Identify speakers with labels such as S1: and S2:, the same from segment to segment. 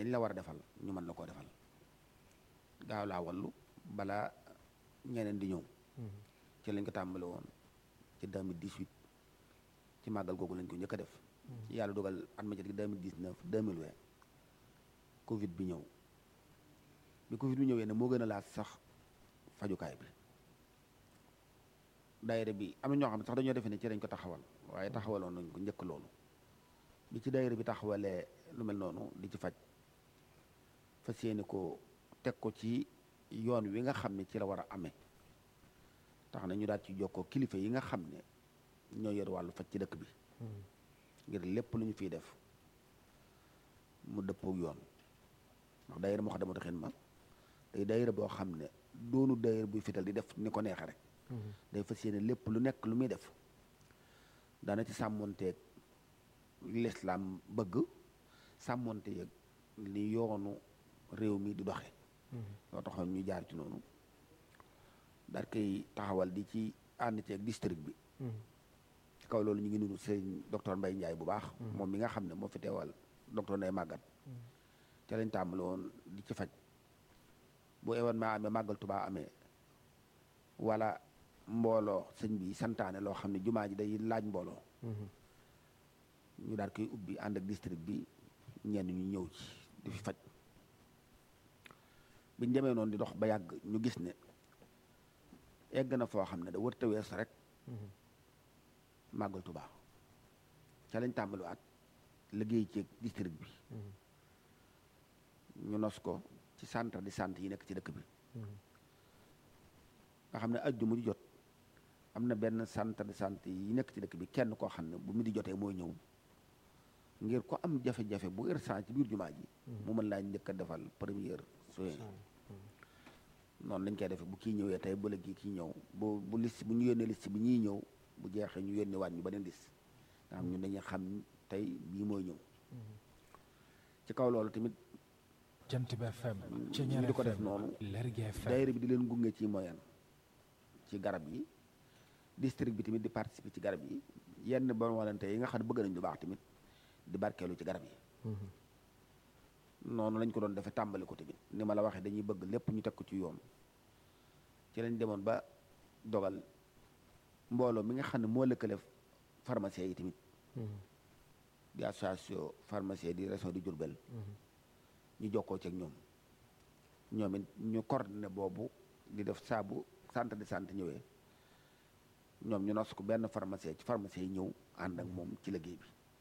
S1: lañ la war a defal ñu mën la koo defal gaaw laa wallu balaa ñeneen di ñëw ci lañ ko tàmbali woon ci 2018 ci màggal googu lañ ko njëkk a def yàlla dogal at ma jot gi 2019 2020 covid bi ñëw bi covid bi ñëwee ne moo gën a laaj sax fajukaay bi daayira bi am na ñoo xam ne sax dañoo defe ne ci lañ ko taxawal waaye taxawaloon nañ ko njëkk loolu bi ci daayira bi taxawalee lu mel noonu di ci faj fas yéene ko teg ko ci yoon wi nga xam ne ci la war a amee tax na ñu daal ci jokkoo kilifa yi nga xam ne ñoo yor wàllu faj ci dëkk bi ngir lépp lu ñu fiy def mu dëppoo yoon ndax daayira Moukhaddamatoul Khidma day daayira boo xam ne doonu daayira buy fital di def ni ko neexe rek day fas yéene lépp lu nekk lu muy def daana ci sàmmonteeg lislaam bëgg sàmmonteeg li yoonu réew mi di doxe loo taxoon ñu jaar ci noonu daal koy taxawal di ci ànd ceeg district bi ci kaw loolu ñu ngi nuyu sëñ docteur Mbaye Ndiaye bu baax moom mi nga xam ne moo fi teewal docteur Ndeye Maguette ca lañ tàmbali woon di ci faj bu événement amee màggal Tuubaa amee wala mbooloo sëñ bi santaane loo xam ne jumaa ji day laaj mbooloo ñu daal koy ubbi ànd ak district bi ñenn ñu ñëw ci di fi faj biñ demee noonu di dox ba yàgg ñu gis ne egg na foo xam ne da wërta wees rek màggal Tuubaa ca lañ tàmbaliwaat liggéey ci district bi ñu nos ko ci centre de santé yi nekk ci dëkk bi nga xam ne ajjuma ju jot am na benn centre de santé yi nekk ci dëkk bi kenn koo xam ne bu mi di jotee mooy ñëw ngir ko am jafe-jafe bu urgent ci biir jumaa ji mu mën laa njëkk a defal première soin noonu lañ koy defee bu kii ñëwee tey ba léegi kii ñëw bu bu liste bu ñu yónnee liste bi ñuy ñëw bu jeexee ñu yónnee waat ñu beneen liste nga xam ñun dañuy xam tey bii mooy ñëw ci kaw loolu tamit
S2: jant bi FM
S1: ñu di ko def noonu
S2: Lergui FM
S1: daayira bi di leen gunge ci moyen ci garab yi district bi tamit di participer ci garab yi yenn bon walante yi nga xam ne bëgg nañ lu baax tamit di barkeelu ci garab yi noonu lañ ko doon defee tàmbali ko tamit ni ma la waxee dañuy bëgg lépp ñu teg ko ci yoon ci lañ demoon ba dogal mbooloo mi nga xam ne moo lëkkale pharmacien yi tamit di association pharmacien di région di Diourbel ñu jokkoo ci ak ñoom ñoom it ñu coordonné boobu di def saabu centre de santé ñëwee ñoom ñu nos ko benn pharmacien ci pharmacien yi ñëw ànd ak moom ci liggéey bi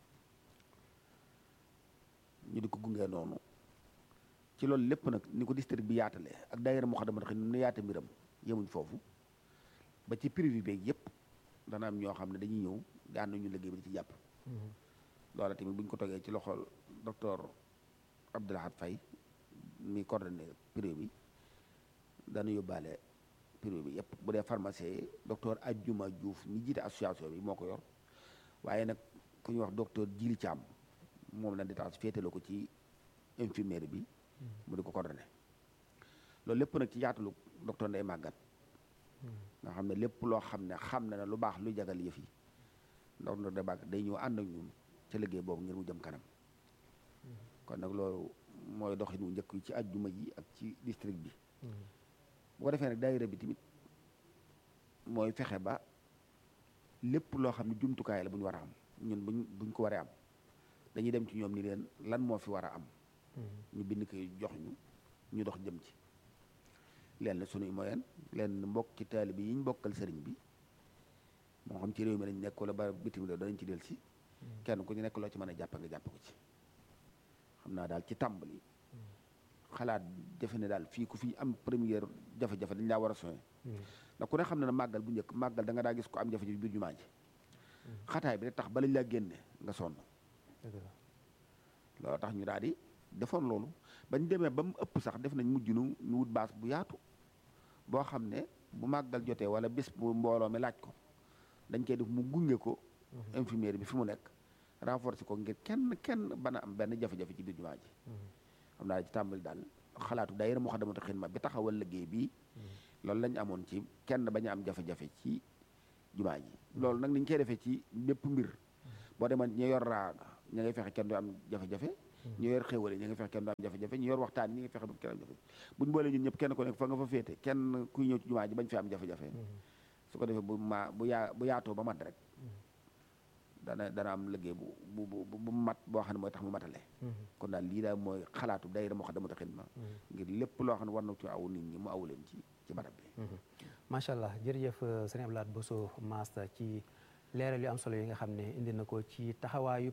S1: ñu di ko gungee noonu ci loolu lépp nag ni ko district bi yaatale ak daayira Moukhaddamatoul Khidma nu yaata mbiram yemuñ foofu ba ci privé beeg yëpp dana am ñoo xam ne dañuy ñëw di ànd ñu liggéey bi di ci jàpp loola tamit bu ñu ko tegee ci loxol docteur Abdoulahad Faye mi coordonné privé bi dana yóbbaale privé bi yëpp bu dee pharmacien yi docteur Adjuma Diouf mi jiite association bi moo ko yor waaye nag ku ñuy wax docteur Djili Thiam moom la détache féetale ko ci infirmière bi mu di ko coordonné loolu lépp nag ci yaatalu docteur Ndeye Maguette nga xam ne lépp loo xam ne xam na ne lu baax lu jagal yëf yi docteur Ndeye Maguette day ñëw ànd ak ñun ca liggéey boobu ngir mu jëm kanam kon nag loolu mooy doxin wu njëkk yi ci ajjuma ji ak ci district bi bu ko defee nag daayira bi tamit mooy fexe ba lépp loo xam ne jumtukaay la bu ñu war a am ñun buñ buñ ko waree am dañuy dem ci ñoom ni leen lan moo fi war a am ñu bind koy jox ñu ñu dox jëm ci leen la sunuy moyen leen mbokk ci taalibe yi ñu bokkal sëriñ bi moo xam ci réew mi lañ nekk wala ba bitim réew danañ ci del si kenn ku ñu nekk loo ci mën a jàpp nga jàpp ko ci xam naa daal ci tàmbali xalaat jafe ne daal fii ku fi am première jafe-jafe dañ laa war a soñe ndax ku ne xam ne na màggal bu njëkk màggal da nga daa gis ko am jafe-jafe biir jumaa ji xataay bi rek tax balañ laa génne nga sonn loolu tax ñu daal di defoon loolu bañ demee ba mu ëpp sax def nañ mujj nu ñu wut baas bu yaatu boo xam ne bu màggal jotee wala bés bu mbooloo mi laaj ko dañ koy def mu gunge ko infirmière bi fi mu nekk renforcer ko ngir kenn kenn bana am benn jafe-jafe ci biir jumaa ji xam naa ci tàmbali daal xalaatu daayira Moukhaddamatoul Khidma bi taxawal liggéey bii loolu lañ amoon ci kenn bañ a am jafe-jafe ci jumaa ji loolu nag niñ koy defee ci bépp mbir boo demoon ñu yor raaga ña ngay fexe kenn du am jafe-jafe ñu yor xéwal yi ñu ngi fexe kenn du am jafe-jafe ñu yor waxtaan ñi ngi fexe ba kenn am jafe buñ boolee ñun ñëpp kenn ko nekk fa nga fa féete kenn kuy ñëw ci jumaa ji bañ fi am jafe-jafe su ko defee bu ma bu yaa bu yaatoo ba mat rek dana dana am liggéey bu bu bu bu mat boo xam ne mooy tax mu matale kon daal lii daal mooy xalaatu daayira Moukhaddamatoul Khidma ngir lépp loo xam ne war na ci aw nit ñi mu aw leen ci ci barab bi
S3: macha allah jërëjëf sëñ Abdou Lahad Bousso Master ci leeral yu am solo yi nga xam ne indi na ko ci taxawaayub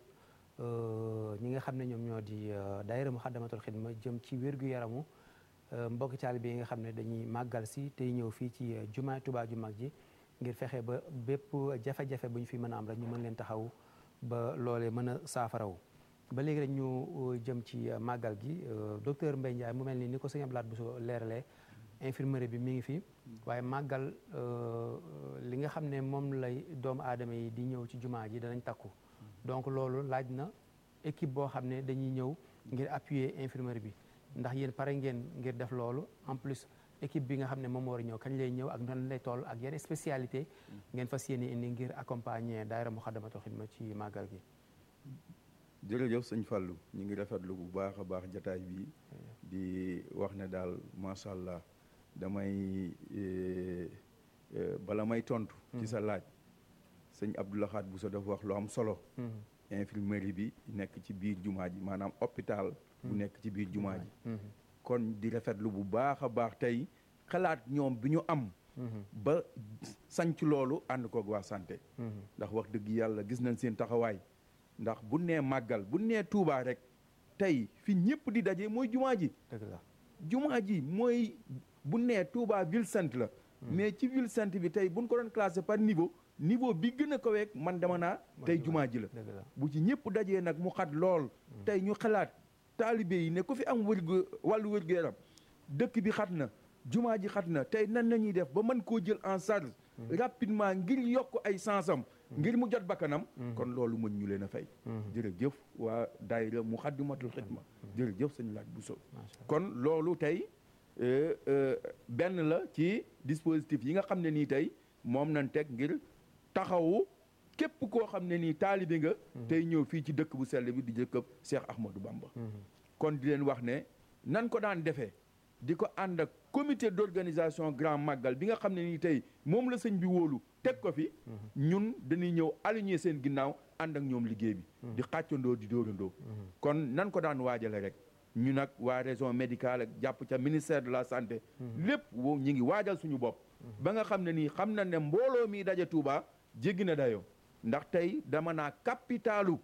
S3: ñi nga xam ne ñoom ñoo di daayira Moukhaddamatoul Khidma jëm ci wér-gu-yaramu mbokki taalibe yi nga xam ne dañuy màggal si tey ñëw fii ci jumaa Tuubaa ju mag ji ngir fexe ba bépp jafe-jafe bu ñu fi mën a am rek ñu mën leen taxaw ba loolee mën a saafaraw ba léegi rek ñu jëm ci màggal gi docteur Mbaye Ndiaye mu mel ni ni ko sëñ Abdou Lahad Bousso leeralee infirmerie bi mi ngi fi waaye màggal li nga xam ne moom lay doomu aadama yi di ñëw ci jumaa ji danañ takku donc loolu laaj na équipe boo xam ne dañuy ñëw ngir appuyer infirmerie bi ndax yéen pare ngeen ngir def loolu en plus équipe bi nga xam ne moom war a ñëw kañ lay ñëw ak nan lay toll ak yenn spécialité ngeen fas yéene indi ngir accompagner daayira Moukhaddamatoul Khidma ci màggal gi
S4: jërëjëf sëñ Fallou ñu ngi rafetlu bu baax a baax jataay bi di wax ne daal macha allah damay bala may tontu. ci sa laaj sëñ Abdou Lahad Bousso dafa wax lu am solo. infirmerie bi nekk ci biir jumaa ji maanaam hôpital. bu nekk ci biir jumaa ji. kon di rafetlu bu baax a baax tey xalaat ñoom bi ñu am. ba sanc loolu ànd koog waa santé. ndax wax dëgg yàlla gis nañ seen taxawaay. ndax bu nee màggal bu nee Touba rek tey fi ñëpp di daje mooy jumaa ji.
S3: dëgg la
S4: jumaa ji mooy bu nee Touba ville sainte la. mais ci ville sainte bi tey bu ñu ko doon classé par niveau niveau bi gën a kaweeg man dama naa tey jumaa ji la. bu ci ñëpp dajee nag mu xat lool. tey ñu xalaat taalibe yi ne ku fi am wërgu wàllu wërgu yaram dëkk bi xat na jumaa ji xat na tey nan la ñuy def ba mën koo jël en charge. rapidement ngir yokk ay sansam ngir mu jot bakkanam kon loolu mën ñu leen a fay jërëjëf waa daayira Moukhaddamatoul Khidma jërëjëf sëñ Lahad Bousso kon loolu tey benn la ci dispositif yi nga xam ne nii tey moom nañ teg ngir taxawu képp koo xam ne nii taalibe nga tey ñëw fii ci dëkk bu sell bi di jëkkëb Cheikh Ahmadou Bamba kon di leen wax ne nan ko daan defee di ko ànd ak comité d'organisation grand magal bi nga xam ne nii tey moom la sëñ bi wóolu teg ko fi ñun dañuy ñëw aligner seen ginnaaw ànd ak ñoom liggéey bi di xàccandoo di dóorandoo kon nan ko daan waajale rek ñu nag waa région médicale ak jàpp ca ministère de la santé lépp wo ñi ngi waajal suñu bopp ba nga xam ne nii xam na ne mbooloo mi daje Touba jéggi na dayoo ndax tey dama naa capitalu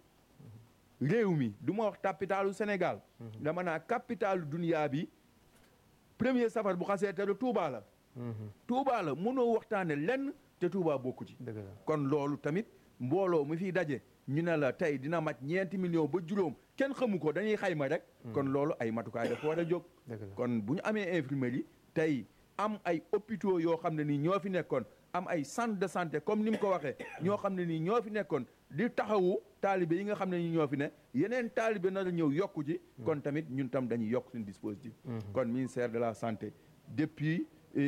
S4: réew mi du ma wax capitalu Sénégal dama naa capitalu dunia bi premier safar bu xasee te Touba la Touba la mënoo waxtaane lenn te Touba bokku ci kon loolu tamit mbooloo mu fiy daje ñu ne la tey dina mat ñeenti million ba juróom kenn xamu ko dañuy xayma rek kon loolu ay matukaay dafa war a jóg kon bu ñu amee infirmerie tey am ay hôpitaux yoo xam ne nii ñoo fi nekkoon am ay centre de santé comme ni mu ko waxee ñoo xam ne nii ñoo fi nekkoon di taxawu taalibe yi nga xam ne nii ñoo fi ne yeneen taalibe na la ñëw yokku ci kon tamit ñun tam dañuy yokk suñu dispositif kon ministère de la santé depuis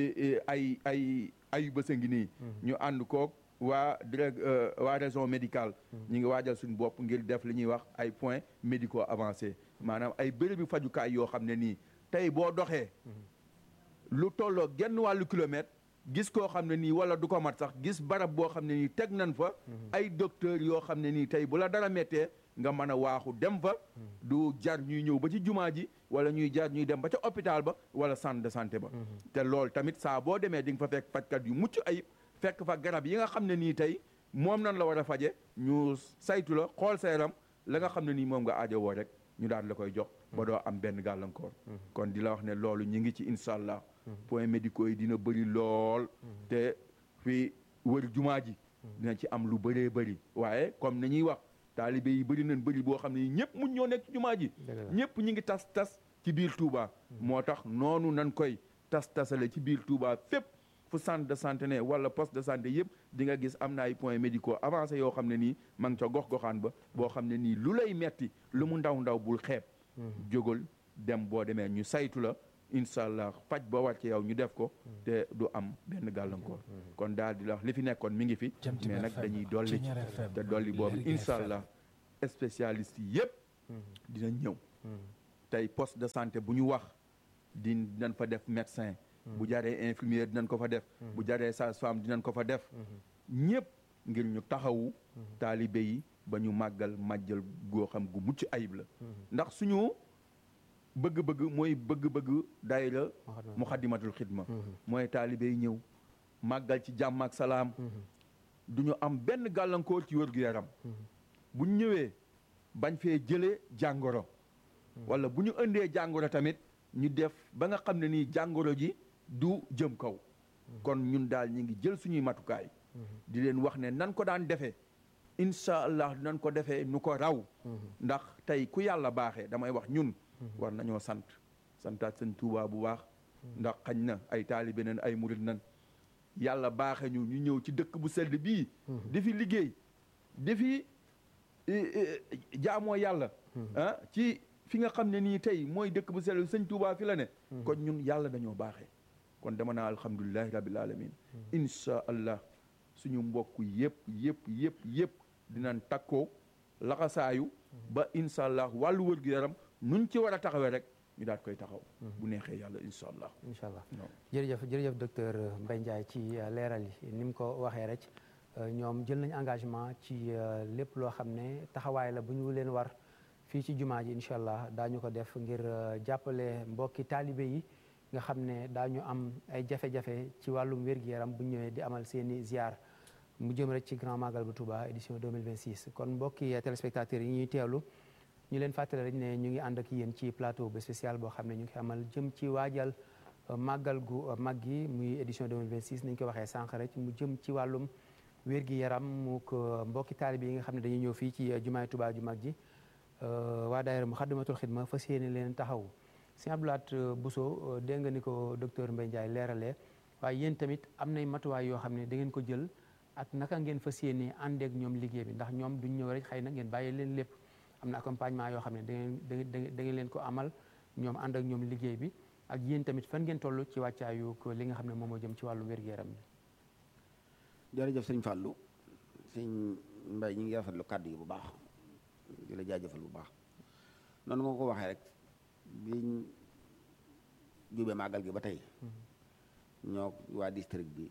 S4: ay ay ay bés a ngi nii ñu ànd koog waa direct waa région médicale ñu ngi waajal suñu bopp ngir def li ñuy wax ay points médicaux avancés maanaam ay bérébi fajukaay yoo xam ne nii tey boo doxee lu tolloo genn wàllu kilomètre gis koo xam ne nii wala du ko mat sax gis barab boo xam ne nii teg nañ fa ay docteur yoo xam ne nii tey bu la dara méttee nga mën a waaxu dem fa du jar ñuy ñëw ba ci jumaa ji wala ñuy jar ñuy dem ba ca hôpital ba wala centre de santé ba te loolu tamit saa boo demee di nga fa fekk fajkat yu mucc ayib fekk fa garab yi nga xam ne nii tey moom nan la war a faje ñu saytu la xool sa yaram la nga xam ne nii moom nga aajowoo rek ñu daal la koy jox ba doo am benn gàllankoor kon di la wax ne loolu ñu ngi ci incha allah points médicaux yi dina bëri lool te fii wër jumaa ji dina ci am lu bëree bëri waaye comme ni ñuy wax taalibe yi bëri nañ bëri boo xam ne ñëpp mun ñoo nekk ci jumaa ji ñëpp ñi ngi tas tas ci biir Touba moo tax noonu nan koy tas tasale ci biir Touba fépp fu centre de santé ne wala poste de santé yëpp di nga gis am na ay points médicaux avancés yoo xam ne nii ma ngi ca gox-goxaan ba boo xam ne nii lu lay metti lu mu ndaw ndaw bul xeeb jógal dem boo demee ñu saytu la incha allah faj ba war ci yow ñu def ko te du am benn gàllankoor kon daal di la wax li fi nekkoon mi ngi fi mais nag dañuy dolli te dolli boobu incha allah spécialiste yi yëpp dinañ ñëw tey poste de santé bu ñu wax di dinañ fa def médecin bu jaree infirmier dinañ ko fa def bu jaree sage-femme dinañ ko fa def ñëpp ngir ñu taxawu taalibe yi ba ñu màggal màjjal goo xam gu mucc ayib la ndax suñu bëgg-bëgg mooy bëgg-bëgg daayira muxaddimatul xidma mooy taalibe yi ñëw màggal ci jàmm ak salaam du ñu am benn gàllankoor ci wér-gu-yaram bu ñu ñëwee bañ fee jëlee jàngoro wala bu ñu indee jàngoro tamit ñu def ba nga xam ne nii jàngoro ji du jëm kaw kon ñun daal ñi ngi jël suñuy matukaay di leen wax ne nan ko daan defee incha allah nan ko defee nu ko raw ndax tey ku yàlla baaxee damay wax ñun war nañoo sant santaat seen Tuubaa bu baax ndax xañ na ay taalibe nan ay murit nan yàlla baaxe ñu ñu ñëw ci dëkk bu sedd bii di fi liggéey di fi jaamoo yàlla ah ci fi nga xam ne nii tey mooy dëkk bu sell sëñ Tuubaa fi la ne kon ñun yàlla dañoo baaxee kon dama naa alhamdulilahi rabbil alamin insha allah suñu mbokk yëpp yëpp yëpp yëpp dinañ takkoo laxasaayu ba insha allah wàllu wër gu yaram nuñ ci war a taxawee rek ñu daal koy taxaw bu neexee yàlla insha allah
S3: incha allah jërëjëf jërëjëf docteur Mbaye Ndiaye ci leeral yi ni mu ko waxee rek ñoom jël nañ engagement ci lépp loo xam ne taxawaay la bu ñu leen war fii ci jumaa ji incha allah daañu ko def ngir jàppale mbokki taalibe yi nga xam ne daañu am ay jafe-jafe ci wàllum wér-gu-yaram bu ñëwee di amal seeni ziar mu jëm rek ci grand magal bu Touba édition 2026 kon mbokki téléspectateurs yi ñuy teewlu ñu leen fàttale rek ne ñu ngi ànd ak yéen ci plateau bu spécial boo xam ne ñu ngi amal jëm ci waajal màggal gu mag gi muy édition 2026 ni ñu ko waxee sànq rek mu jëm ci wàllum wér-gi-yaram mu ko mbokki taalibe yi nga xam ne dañuy ñëw fii ci jumaay Touba ju mag ji waa daayira Muxaddamatul Xidma fas yéene leen taxaw sëñ Abdoulaat Bousso dégg nga ni ko docteur Mbaye Ndiaye leeralee waaye yéen tamit am nay matuwaay yoo xam ne da ngeen ko jël ak naka ngeen fas yéene àndeek ñoom liggéey bi ndax ñoom duñ ñëw rek xëy na ngeen bàyyi leen lépp am na accompagnement yoo xam ne da ngeen da ngeen leen ko amal ñoom ànd ak ñoom liggéey bi ak yéen tamit fan ngeen toll ci wàccaayu ko li nga xam ne moom moo jëm ci wàllu wér-gu-yaram bi
S1: jërëjëf sëñ Fallou sëñ Mbaye ñu ngi rafetlu kàddu yi bu baax di la jaajëfal bu baax noonu nga ko waxee rek biñ jubee màggal gi ba tey ñoo waa district bi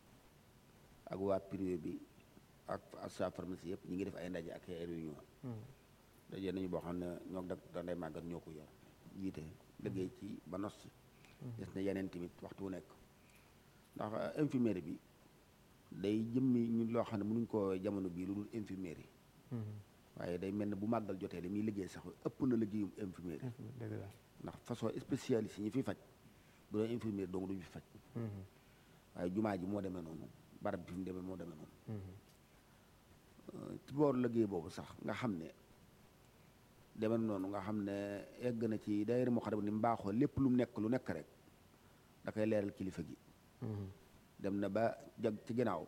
S1: ak waa privé bi ak sa pharmacie yëpp ñi ngi def ay ndaje ak ay réunion daje nañu boo xam ne ñoo da danday màggal ñoo ko yor jiite liggéey ci ba nos ci des na yeneen tamit waxtu wu nekk ndax infirmerie bi day jëmmi ñu loo xam ne mënuñ ko jamono bii lu dul infirmerie waaye day mel ne bu màggal jotee li muy liggéey sax ëpp na liggéeyum infirmerie ndax façon spécialiste yi ñu fi faj bu doon infirmerie dong duñu fi faj waaye jumaa ji moo demee noonu barab bi fi mu demee moo demee noonu ci boor liggéey boobu sax nga xam ne demee noonu nga xam ne egg na ci daayira moo xam ne ni mu baaxoo lépp lu mu nekk lu nekk rek da koy leeral kilifa gi dem na ba jag ci ginnaaw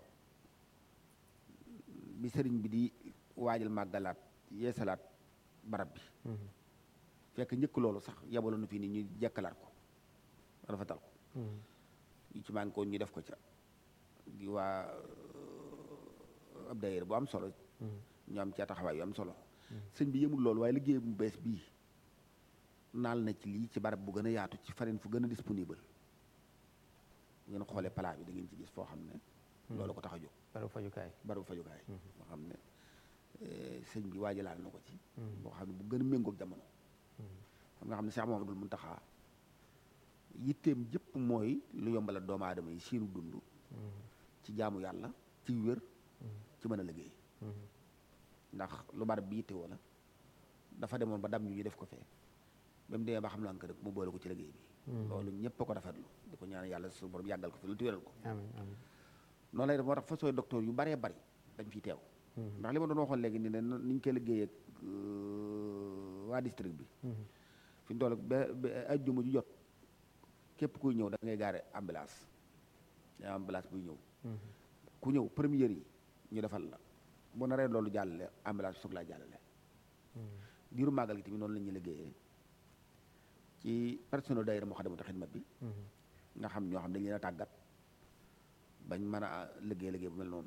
S1: bi sëriñ bi di waajal màggalaat yeesalaat barab bi fekk njëkk loolu sax yabaloon na fii ni ñu jekkalaat ko rafetal ko yu ci maan ko ñu def ko ca di waa ab daayira bu am solo ñu am ca taxawaay yu am solo sëñ bi yëmul loolu waaye liggéey bu bees bii naal na ci lii ci barab bu gën a yaatu ci farine fu gën a disponible ngeen xoolee palaa bi da ngeen ci gis foo xam ne loolu ko tax a jóg
S3: barabu fajukaay
S1: barabu fajukaay boo xam ne sëñ bi waajalaal na ko ci boo xam ne bu gën a méngoog jamono xam nga xam ne Cheikh Mamadou Muntaxa yitteem jëpp mooy lu yombala doomu aadama yi seenu dund ci jaamu yàlla ci wér ci mën a liggéey ndax lu barab bi yitte woo la dafa demoon ba dam ñu ñu def ko fee ba mu demee ba xam lan ko rek mu boole ko ci liggéey bi loolu ñëpp a ko rafetlu di ko ñaan yàlla su borom yàggal ko fi lu tuwéral ko noonu lay def moo tax façon docteur yu baree bari dañ fiy teew ndax li ma doon waxoon léegi ni ne niñ koy liggéey ak waa district bi fi ñu toll ba ajjuma ju jot képp kuy ñëw da ngay gaare ambulance yaa ambulance buy ñëw ku ñëw première yi ñu defal la bu naree loolu jàllale ambulance soog laa jàllale diiru màggal gi tamit noonu la ñuy liggéeyee ci personnel daayira Moukhaddamatoul Khidma bi nga xam ñoo xam dañ leen a tàggat bañ mën a liggéey liggéey bu mel noonu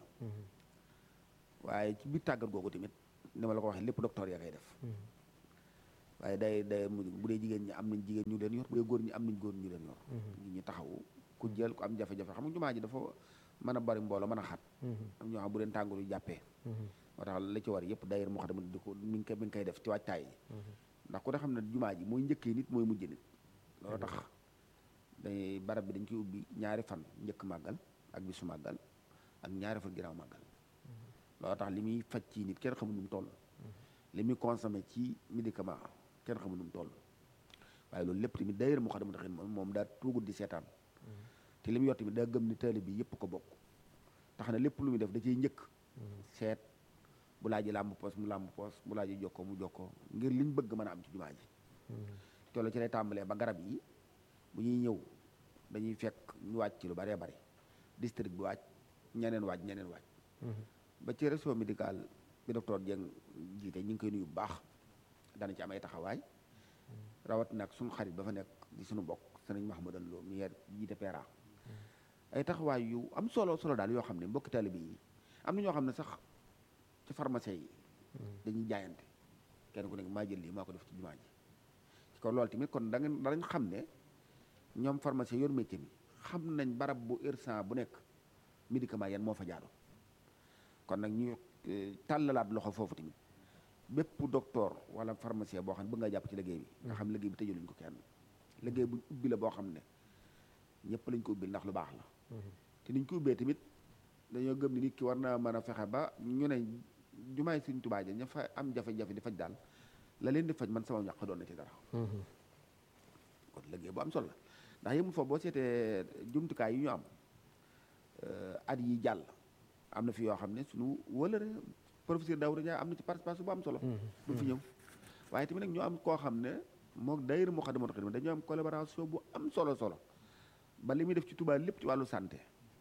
S1: waaye ci biir tàggat googu tamit ni ma la ko waxee lépp docteur yaa koy def waaye day day mujj bu dee jigéen ñi am nañ jigéen ñu leen yor bu dee góor ñi am nañ góor ñu leen yor ñi ñu taxawu ku jël ku am jafe-jafe xam nga jumaa ji dafa mën a bari mbooloo mën a xat am ñoo xam bu leen tàngoor yu jàppee moo tax la ci war yëpp daayira moo xam ne di ko mi ngi koy mi ngi koy def ci waajtaay yi ndax ku ne xam ne jumaa ji mooy njëkkee nit mooy mujj nit loolu tax dañuy barab bi dañ koy ubbi ñaari fan njëkk màggal ak bisu màggal ak ñaari fan ginnaaw màggal loolu tax li muy faj ci nit kenn xamul nu mu toll li muy consommé ci médicament kenn xamul nu mu toll waaye loolu lépp tamit daayira moo xam ne moom moom daa tuugul di seetaan te li mu yor tamit daa gëm ni taalibe bi yëpp ko bokk tax na lépp lu muy def da ciy njëkk seet bu laaji làmb poos mu làmb poos bu laaji jokkoo mu jokkoo ngir liñ bëgg mën a am ci jumaa ji te loolu ci lay tàmbalee ba garab yi bu ñuy ñëw dañuy fekk ñu wàcc ci lu baree bari district bi wàcc ñeneen wàcc ñeneen wàcc ba ci réseau médical bi docteur Dieng jiite ñu ngi koy nuyu bu baax dana ci am ay taxawaay rawat nag suñu xarit ba fa nekk di suñu bokk sëriñ Mahamadan Lo mi yer jiite PRA ay taxawaay yu am solo solo daal yoo xam ne mbokki taalibe yi am na ñoo xam ne sax ci pharmacie yi dañuy jaayante kenn ku nekk maa jël lii maa ko def ci jumaa ji kon loolu tamit kon da ngeen danañ xam ne ñoom pharmacie yor métier mi xam nañ barab bu urgent bu nekk médicament yan moo fa jaadu kon nag ñu tàllalaat loxo foofu tamit bépp docteur wala pharmacien boo xam ne bëgg nga jàpp ci liggéey bi nga xam liggéey bi tëjaluñ ko kenn liggéey buñ ubbi la boo xam ne ñëpp lañ ko ubbil ndax lu baax la te niñ ko ubbee tamit dañoo gëm ni nit ki war naa mën a fexe ba ñu ne jumaay Sëriñ Tuubaa ja ña fa am jafe-jafe di faj daal la leen di faj man sama ñàq doon na ci dara kon liggéey bu am solo la ndax yëmul foofu boo seetee jumtukaay yi ñu am at yi jàll am na fi yoo xam ne suñu wëlëre professeur Daouda Ndiaye am na ci participation bu am solo du fi ñëw waaye tamit nag ñu am koo xam ne moo daayira Moukhaddamatoul Khidma dañoo am collaboration bu am solo solo ba li muy def ci Touba lépp ci wàllu santé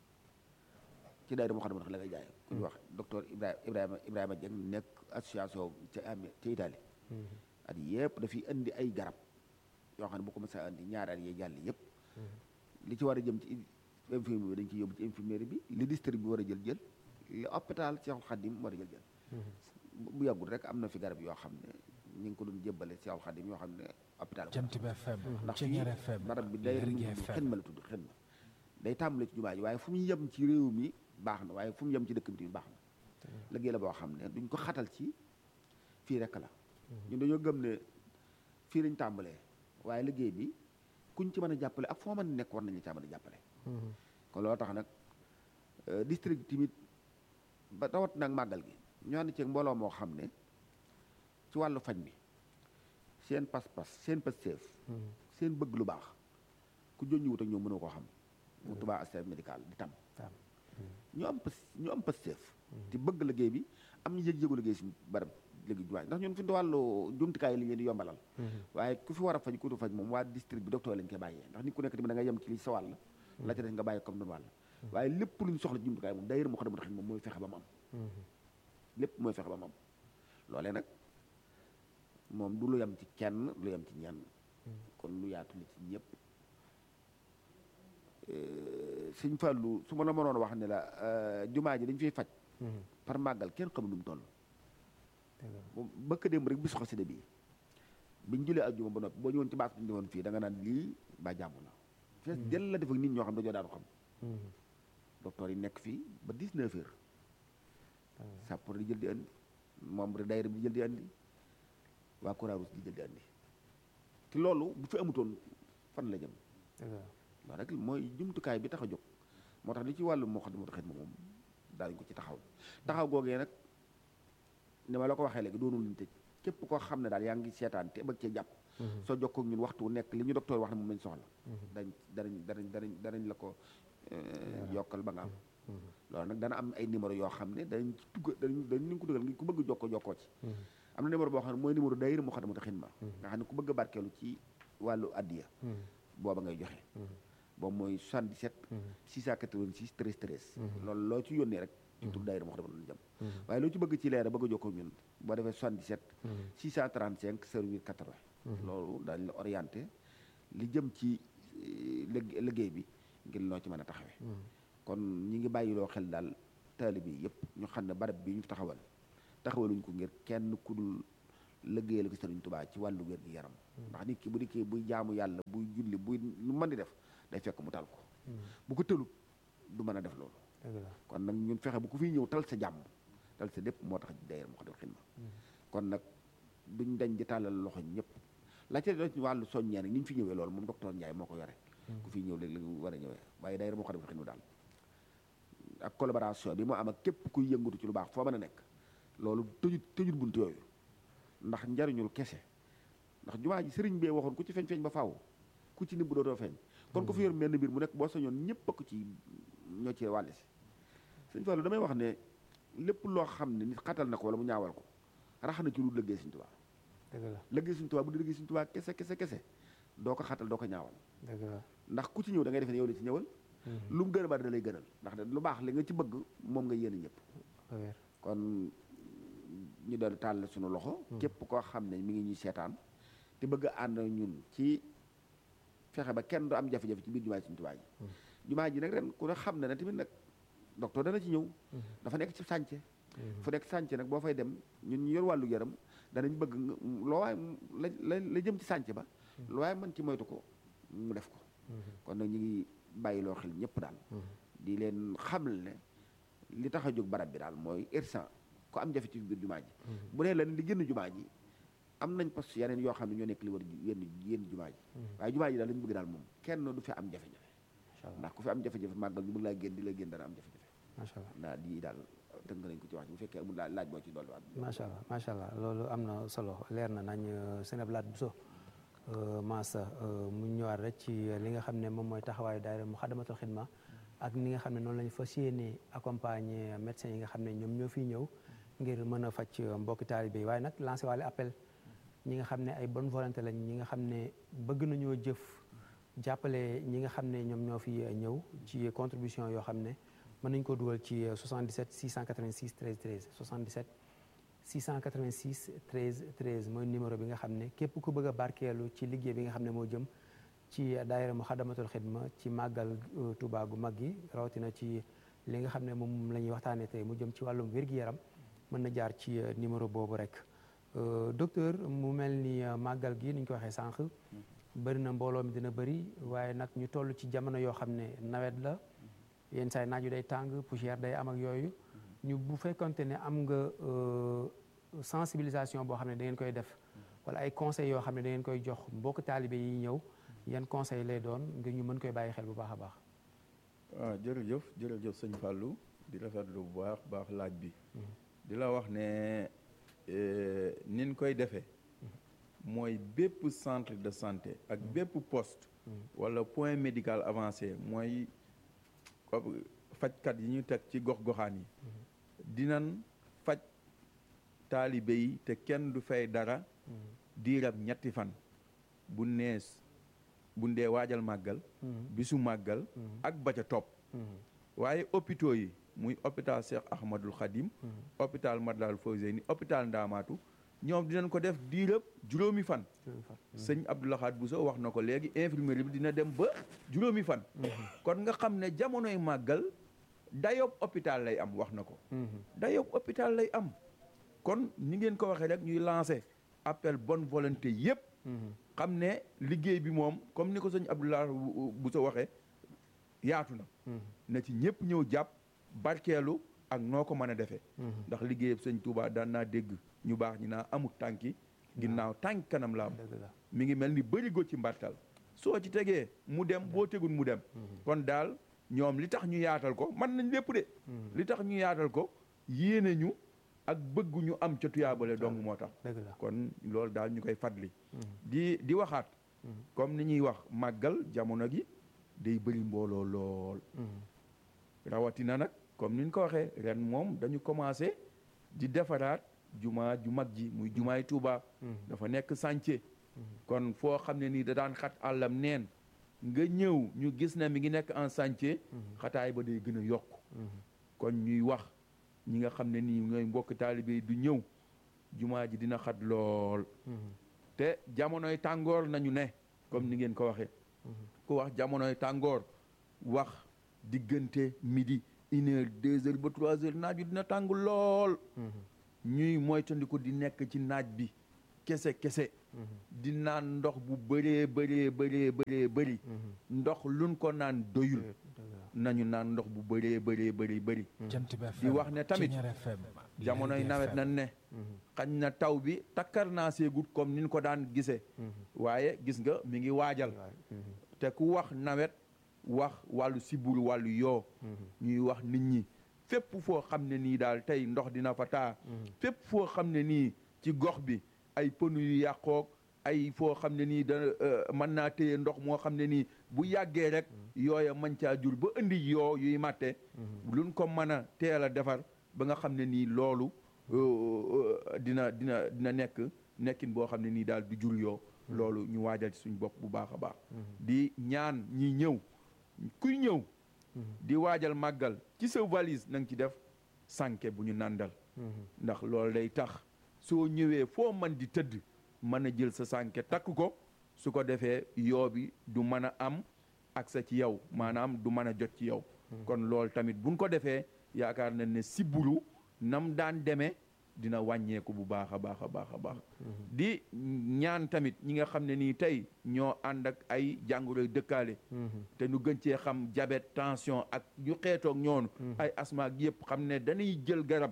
S1: ci daayira Moukhaddamatoul Khidma la ngay jaay ku ñu wax docteur Ibrahima Ibrahima Ibrahima Dieng nekk association ci am ci Italie at yëpp dafiy indi ay garab yoo xam ne bu ko mësa indi ñaari at yee jàll yëpp li ci war a jëm ci infirmerie bi dañ ciy yóbbu ci infirmerie bi li district bi war a jël jël li hôpital Cheikhoul Khadim war a jël jël bu yàggul rek am na fi garab yoo xam ne ñu ngi ko doon jébbale Cheikhoul Khadim yoo xam ne hôpital
S2: Jant bi FM
S1: ndax
S2: Ceñeer
S1: fii
S2: FM
S1: barab bi day
S2: Lergui FM
S1: xidma la tudd xidma day tàmbale ci jumaa ji waaye fu mu yem ci réew mi baax na waaye fu mu yem ci dëkk bi tamit baax na liggéey la boo xam ne duñ ko xatal ci fii rek la ñun dañoo gëm ne fii lañ tàmbalee waaye liggéey bi kuñ ci mën a jàppale ak foo mën a nekk war nañu caa mën a jàppale kon loolu tax nag district tamit ba tawat nag màggal gi ñu ànd ceeg mbooloo moo xam ne ci wàllu faj mi seen pas-pas seen pasteef seen bëgg lu baax ku joññu wut ak ñoom mënoo koo xam mu tubaa assistance médical di tam ñu am pas ñu am pasteef te bëgg liggéey bi am ñu yëg-yëgu liggéey si barab léegi jumaa ndax ñun fi mu wàllu jumtukaay li leen di yombalal waaye ku fi war a faj ku tu faj moom waa district bi docteur lañ koy bàyyee ndax nit ku nekk tamit da nga yem ci li sa wàll la ca des nga bàyyi comme noonu wàll waaye lépp lu ñu soxla ci jumtukaay moom daayira Moukhaddamatoul Khidma moom mooy fexe ba mu am lépp mooy fexe ba mu am loolee nag moom du lu yem ci kenn lu yem ci ñenn kon lu yaatu li ci ñëpp sëñ Fallou su ma la mënoon wax ne la jumaa ji dañ fiy faj par màggal kenn xamul nu mu toll bëkk démb rek bisu xasida bi biñ julee aljuma ba noppi boo ñëwoon ci baas bi ñu defoon fii da nga naan lii ba jàmm la fees jël la def ak nit ñoo xam dañoo daanu xam docteur yi nekk fii ba 19 heures sappoor di jël di andi membre daayira bi di jël di andi waa Croix-Rouge di jël di andi te loolu bu fi amutoon fan la jëm loolu rek mooy jumtukaay bi tax a jóg moo tax li ci wàllu Moukhaddamatoul Khidma moom daañu ko ci taxaw taxaw googee nag ni ma la ko waxee léegi doonul luñu tëj képp koo xam ne daal yaa ngi seetaan te bëgg cee jàpp soo jokkoo ak ñun waxtu wu nekk li ñu docteur wax ne moom lañ soxla dañ danañ danañ danañ danañ la ko yokkal ba nga am loolu nag dana am ay numéro yoo xam ne danañ ci dugg danañ danañ ko dugal ngi ku bëgg jokkoo jokkoo ci am na numéro boo xam ne mooy numéro daayira Moukhaddamatoul Khidma nga xam ne ku bëgg a barkeelu ci wàllu addiya booba ngay joxe boobu mooy 77 686 13 13 loolu loo ci yónnee rek ci tur daayira Moukhaddamatoul jëm waaye loo ci bëgg ci leer bëgg a jokkoo ñun boo defee 77 635 08 80 loolu daañu la orienté li jëm ci liggéey bi ngir noo ci mën a taxawee kon ñi ngi bàyyiloo xel daal taalibe yi yëpp ñu xam ne barab bi ñu taxawal taxawaluñ ko ngir kenn ku dul liggéeyal ko Sëriñ Tuubaa ci wàllu wér gi yaram ndax nit ki bu dikkee buy jaamu yàlla buy julli buy lu mën di def day fekk mu tal ko bu ko tëlut du mën a def loolu
S3: dëgg la
S1: kon nag ñun fexe bu ko fiy ñëw tal sa jàmm tal sa lépp moo tax daayira Moukhaddamatoul Khidma kon nag duñ dañ di tàllal loxo ñëpp la ca doon ci wàllu soññee nag ni ñu fi ñëwee loolu moom docteur Ndiaye moo ko yore ku fiy ñëw léegi la war a ñëwee waaye daayira Moukhaddamatoul Khidma daal ak collaboration bi moo am ak képp kuy yëngatu ci lu baax foo mën a nekk loolu tëjut tëjut bunt yooyu ndax njariñul kese ndax jumaa ji sëriñ bee waxoon ku ci feeñ feeñ ba faaw ku ci nimbu dootoo feeñ kon ku fi yor menn mbir mu nekk boo sañoon ñëpp ko ci ñoo ci wàlle si sëñ Fallou damay wax ne lépp loo xam ne nit xatal na ko wala mu ñaawal ko rax na ci lu lëggee Sëñ Tuubaa
S3: dëgg la
S1: lëggee Sëñ Tuubaa bu di lëggee Sëñ Tuubaa kese kese kese doo ko xatal doo ko ñaawal
S3: dëgg la
S1: ndax ku ci ñëw da ngay defe ne yow la ci ñëwal lu mu gën a bari da lay gënal ndax lu baax li nga ci bëgg moom nga yéene ñëpp
S3: ba wér
S1: kon ñu doon tàll suñu loxo képp koo xam ne mi ngi ñuy seetaan te bëgg a ànd ak ñun ci fexe ba kenn du am jafe-jafe ci biir jumaa ji Sëñ Tuubaa ji jumaa ji nag ren ku ne xam ne ne tamit nag docteur dana ci ñëw dafa nekk ci sànce fu nekk sànce nag boo fay dem ñun ñu yor wàllu yaram danañ bëgg nga loo waay la la la jëm ci sànce ba loo waay mën ci moytu ko mu def ko kon nag ñu ngi bàyyiloo xel ñëpp daal di leen xamal ne li tax a jóg barab bi daal mooy irsan ko am jafe ci biir jumaa ji bu dee lan li génn jumaa ji am nañ poste yeneen yoo xam ne ñoo nekk li war yenn yenn jumaa ji waaye jumaa ji daal lañu bëgg daal moom kenn du fi am jafe-jafe
S3: macha allah
S1: ndax ku fi am jafe-jafe màggal ñu bëgg laa génn di la génn dana am jafe-jafe
S3: macha allah
S1: naa di daal tënk nañ ko ci wax ji bu fekkee amul laaj laaj moo ci dolli waat
S3: macha allah macha allah loolu am na solo leer na nañ sëñ Abdou Lahad Bousso Massa mu ñëwaat rek ci li nga xam ne moom mooy taxawaayu daayira Moukhaddamatoul Khidma ak ni nga xam ne noonu lañu fas yéene accompagner médecins yi nga xam ne ñoom ñoo fiy ñëw ngir mën a faj mbokki taalibe yi waaye nag lancé waale appel ñi nga xam ne ay bonne volonté lañ ñi nga xam ne bëgg nañoo jëf jàppale ñi nga xam ne ñoom ñoo fi ñëw ci contribution yoo xam ne mën nañ ko dugal ci 77 686 13 13 77 686 13 13 mooy numéro bi nga xam ne képp ku bëgg a barkeelu ci liggéey bi nga xam ne moo jëm ci daayira Moukhaddamatoul Khidma ci màggal Touba gu mag gi rawatina ci li nga xam ne moom la ñuy waxtaanee tey mu jëm ci wàllum wér-gi-yaram mën na jaar ci numéro boobu rek docteur mu mel ni màggal gi ni ñu ko waxee sànq bëri na mbooloo mi dina bëri waaye nag ñu toll ci jamono yoo xam ne nawet la yenn saa yi naaju day tàng poussière day am ak yooyu ñu bu fekkonte ne am nga sensibilisation boo xam ne da ngeen koy def wala ay conseils yoo xam ne da ngeen koy jox mbokk taalibe yi ñëw yan conseil lay doon ngir ñu mën koy bàyyi xel bu baax a baax
S4: waaw jërëjëf jërëjëf sëñ Fallou di rafetlu bu baax baax laaj bi di la wax ne nin koy defee mooy bépp centre de santé ak bépp poste wala point médical avancé mooy fajkat yi ñu teg ci gox-goxaan yi dinan faj taalibe yi te kenn du fay dara diirab ñetti fan bu nees bu ndee waajal màggal bisu màggal ak ba ca topp waaye hôpitaux yi muy hôpital Cheikh Ahmadul Khadim hôpital Matlaboul Fawzeyni hôpital Ndaamaatu ñoom dinañ ko def diirab juróomi fan sëñ Abdou Lahad Bousso wax na ko léegi infirmerie bi dina dem ba juróomi fan kon nga xam ne jamonoy màggal dayob hôpital lay am wax na ko dayob hôpital lay am kon ni ngeen ko waxee rek ñuy lancé appel bonne volonté yépp xam ne liggéey bi moom comme ni ko sëñ Abdou Lahad Bousso waxee yaatu na na ci ñëpp ñëw jàpp barkeelu ak noo ko mën a defee ndax liggéeyab sëñ Touba daan naa dégg ñu baax ñi naa amut tànki ginnaaw tànk kanam la am mi ngi mel ni bërigo ci mbartal soo ci tegee mu dem boo tegul mu dem kon daal ñoom li tax ñu yaatal ko mën nañ lépp de li tax ñu yaatal ko yéene ñu ak bëgg ñu am ca tuyaabale dong moo tax kon loolu daal ñu koy fadli di di waxaat comme ni ñuy wax màggal jamono gi day bëri mbooloo lool rawatina nag comme ni ñu ko waxee ren moom dañu commencé di defaraat jumaa ju mag ji muy jumaay Tuuba dafa nekk chantier kon foo xam ne nii da daan xat àllam neen nga ñëw ñu gis ne mi ngi nekk en chantier xataay ba day gën a yokk kon ñuy wax ñi nga xam ne nii ñooy mbokk taalibe du ñëw jumaa ji dina xat lool te jamonoy tàngoor nañu ne comme ni ngeen ko waxee ku wax jamonoy tàngoor wax diggante midi une heure deux heures ba trois heures naaj bi dina tàng lool ñuy moytandiku di nekk ci naaj bi kese kese di naan ndox bu bëree bëree bëree bëree bëri ndox luñ ko naan doyul nañu naan ndox bu bëree bëree bëri bëri
S2: jant bi
S4: di wax ne tamit
S2: Ceñeer FM
S4: jamonoy
S2: Lergui
S4: nawet
S2: FM.
S4: nan ne xañ na taw bi takkar naa seegut comme niñ ko daan gisee waaye gis nga mi ngi waajal te ku wax nawet wax wàllu siburu wàllu yoo ñuy wax nit ñi fépp foo xam ne nii daal tey ndox dina fa taa fépp foo xam ne nii ci gox bi ay pënu yu yàqoog ay foo xam ne nii da euh, mën naa téye ndox moo xam ne nii bu yàggee rek yooya mën caa jur ba indi yoo yuy màtte luñ ko mën a teel a defar ba nga xam ne nii loolu euh, euh, dina dina dina nekk nekkin boo xam ne nii daal du jur yoo loolu ñu waajal ci suñ bopp bu baax a baax di ñaan ñi ñëw kuy ñëw di waajal màggal ci sa valise na nga ci def sànke bu ñu nàndal ndax loolu day tax soo ñëwee foo man di tëdd mën a jël sa sànke takk ko su ko defee yoo bi du mën a am accès ci yow maanaam du mën a jot ci yow kon loolu tamit buñ ko defee yaakaar nañ ne siburu nam daan demee dina wàññeeku bu baax a baax a baax a baax di ñaan tamit ñi nga xam ne nii tey ñoo ànd ak ay jàngoroy dëkkaale te ñu gën cee xam diabète tension ak ñu xeetoog ñoonu ay asma ak yëpp xam ne dañuy jël garab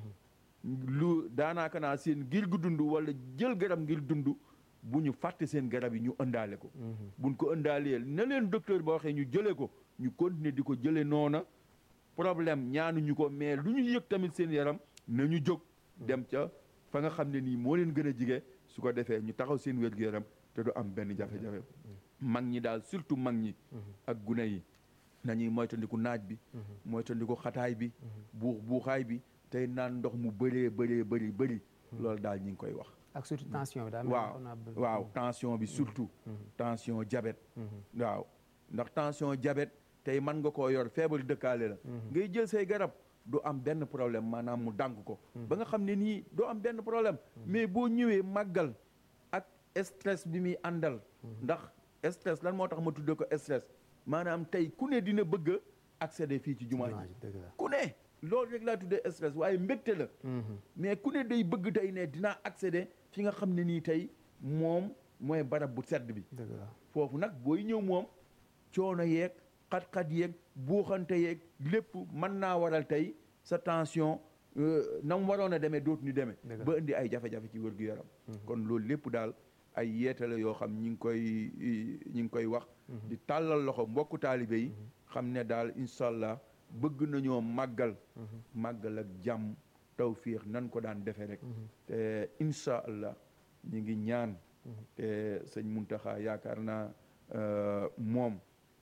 S4: lu daanaaka naa seen ngir gu dund wala jël garab ngir dund bu ñu fàtte seen garab yi ñu ëndaale ko buñ ko ëndaalee na leen docteur ba waxee ñu jëlee ko ñu continuer di ko jëlee noona problème ñaanuñu ko mais lu ñu yëg tamit seen yaram na ñu jóg dem ca fa nga xam ne nii moo leen gën a jige su ko defee ñu taxaw seen wér-gu-yaram te du am benn jafe-jafe mag ñi daal surtout mag ñi ak gune yi nañuy moytandiku naaj bi moytandiku xataay bi buux buuxaay bi tey naan ndox mu bëree bëree bëri bëri loolu daal ñi ngi koy wax
S3: ak surtout tension bi daal
S4: waaw waaw tension bi surtout tension diabète waaw ndax tension diabète tey mën nga koo yor feebar dëkkaale la ngay jël say garab du am benn problème maanaam mu dànk ko ba nga xam ne nii doo am benn problème mais boo ñëwee màggal ak stress bi muy àndal ndax stress lan moo tax ma tudde ko stress maanaam tey ku ne dina bëgg a accéder fii ci jumaa ji ku ne loolu rek laa tuddee stress waaye mbégte la mais ku ne day bëgg tey ne dinaa accéder fi nga xam ne nii tey moom mooy barab bu sedd bi foofu nag booy ñëw moom coono yeeg xat-xat yeeg buuxante yeeg lépp mën naa waral tey sa tension na mu waroon a demee dootu ñu demee ba indi ay jafe-jafe ci wér-gu-yaram kon loolu lépp daal ay yeetale yoo xam ñi ngi koy ñi ngi koy wax di tàllal loxo mbokku taalibe yi xam ne daal incha allah bëgg nañoo màggal màggal ak jàmm tawfiix nan ko daan defee rek te incha allah ñi ngi ñaan te sëñ Muntaxa yaakaar naa moom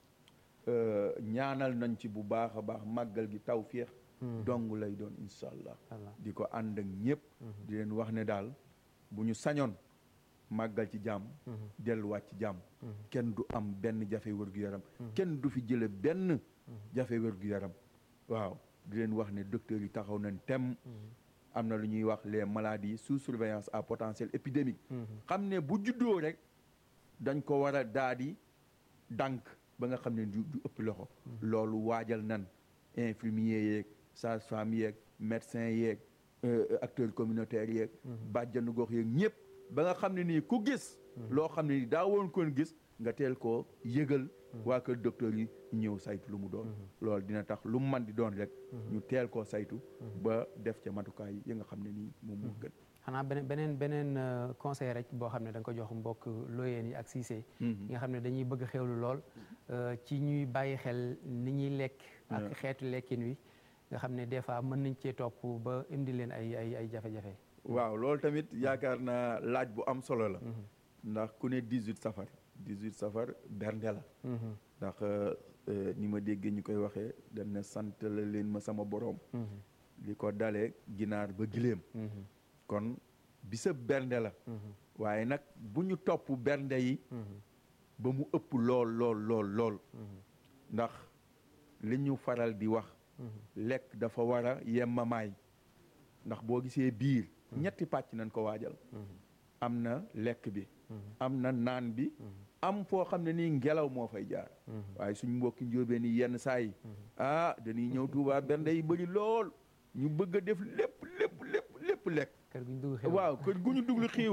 S4: ñaanal nañ ci bu baax a baax màggal gi tawfiix dong lay doon incha allah di ko ànd ak ñëpp di leen wax ne daal bu ñu sañoon màggal ci jàmm delluwaat ci jàmm kenn du am benn jafe wér-gu-yaram kenn du fi jële benn jafe wér-gu-yaram waaw di leen wax ne docteur yi taxaw nañ tem am na lu ñuy wax les maladies sous surveillance à potentiel épidémique xam ne bu juddoo rek dañ ko war a daa di dànk ba nga xam ne du du ëpp loxo loolu waajal nan infirmier yeeg sage-femme yeeg médecin yeeg acteurs communautaires yeeg bàjjanu gox yeeg ñëpp ba nga xam ne nii ku gis loo xam ne nii daa woon koon gis nga teel koo yëgal waa kër docteur yi ñëw saytu lu mu doon loolu dina tax lu mu man di doon rek ñu teel koo saytu ba def ca matukaay yi nga xam ne nii moom moo gën
S3: xanaa beneen beneen beneen conseil rek boo xam ne da nga ko jox mbokk looyeen yi ak siisee yi nga xam ne dañuy bëgg xewlu lool ci ñuy bàyyi xel ni ñuy lekk ak xeetu lekkin wi nga xam ne des fois mën nañ cee topp ba indi leen ay ay ay jafe-jafe
S4: waaw loolu tamit yaakaar naa laaj bu am solo la ndax ku ne 18 safar 18 safar bernde la ndax ni ma déggee ñu koy waxee dañ ne sant la leen ma sama boroom li ko dalee ginaar ba giléem kon bisa bernde la waaye nag bu ñu topp bernde yi ba mu ëpp lool lool lool lool ndax li ñu faral di wax lekk dafa war a yemmamaay ndax boo gisee biir ñetti pàcc nañ ko waajal am na lekk bi am na naan bi am foo xam ne nii ngelaw moo fay jaar waaye suñ mbokki njóobee ni yenn saa yi ah dañuy ñëw Tuubaa bernde yi bëri lool ñu bëgg a def lépp lépp lépp lépp lekk
S3: kër gu ñu dugg xewlu
S4: waaw kër gu ñu duglu xiiwlu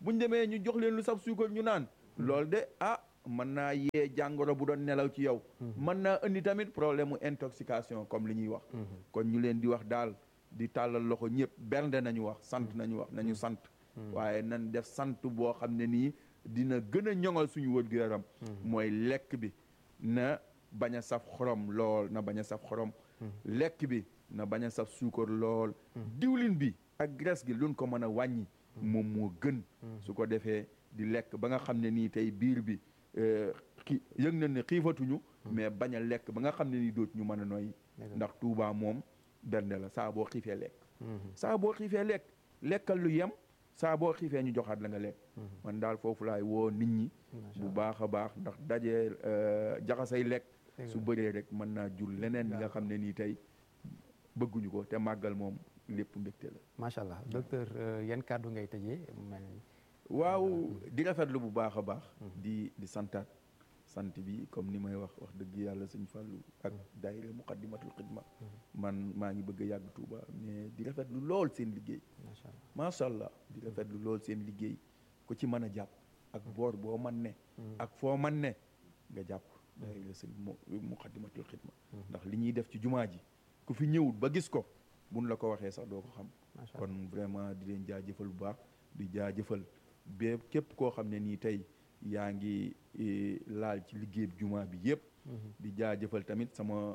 S4: buñ demee ñu jox leen lu saf suukar ñu naan loolu de ah mën naa yee jàngoro bu doon nelaw ci yow mën naa indi tamit problème mu intoxication comme li ñuy wax kon ñu leen di wax daal di tàllal loxo ñëpp bernde nañu wax sant nañu wax nañu sant waaye nan def sant boo xam ne nii dina gën a ñoŋal suñu wër gu yaram mooy lekk bi na bañ a saf xorom lool na bañ a saf xorom lekk bi na bañ a saf suukar lool diwlin bi ak graisse gi luñ ko mën a wàññi moom moo gën su ko defee di lekk ba nga xam ne nii tey biir bi xi yëg na ne xiifatuñu mais bañ a lekk ba nga xam ne nii dootu ñu mën a noyyi ndax Tuubaa moom bernde la saa boo xiifee lekk saa boo xiifee lekk lekkal lu yem saa boo xiifee ñu joxaat la nga lekk man daal foofu laay woo nit ñi bu baax a baax ndax dajee jaxasay lekk su bëree rek mën naa jur leneen li nga xam ne nii tey bëgguñu ko te màggal moom lépp mbégte la
S3: macha allah docteur yan kàddu ngay tëjee mel ni
S4: waaw di rafetlu bu baax a baax di di santaat sant bi comme ni may wax wax dëgg yàlla sëñ Fallou ak daayira muqaddimatul xidma man maa ngi bëgg a yàgg Touba mais di rafetlu lool seen liggéey macha allah di rafetlu lool seen liggéey ku ci mën a jàpp ak boor boo man ne ak foo man ne nga jàpp daayira sëñ muqaddimatul xidma ndax li ñuy def ci jumaa ji ku fi ñëwut ba gis ko buñ la ko waxee sax doo ko xam kon vraiment di leen jaajëfal bu baax di jaajëfal bé képp koo xam ne nii tey yaa ngi laal ci liggéey jumaa bi yëpp di jaajëfal tamit sama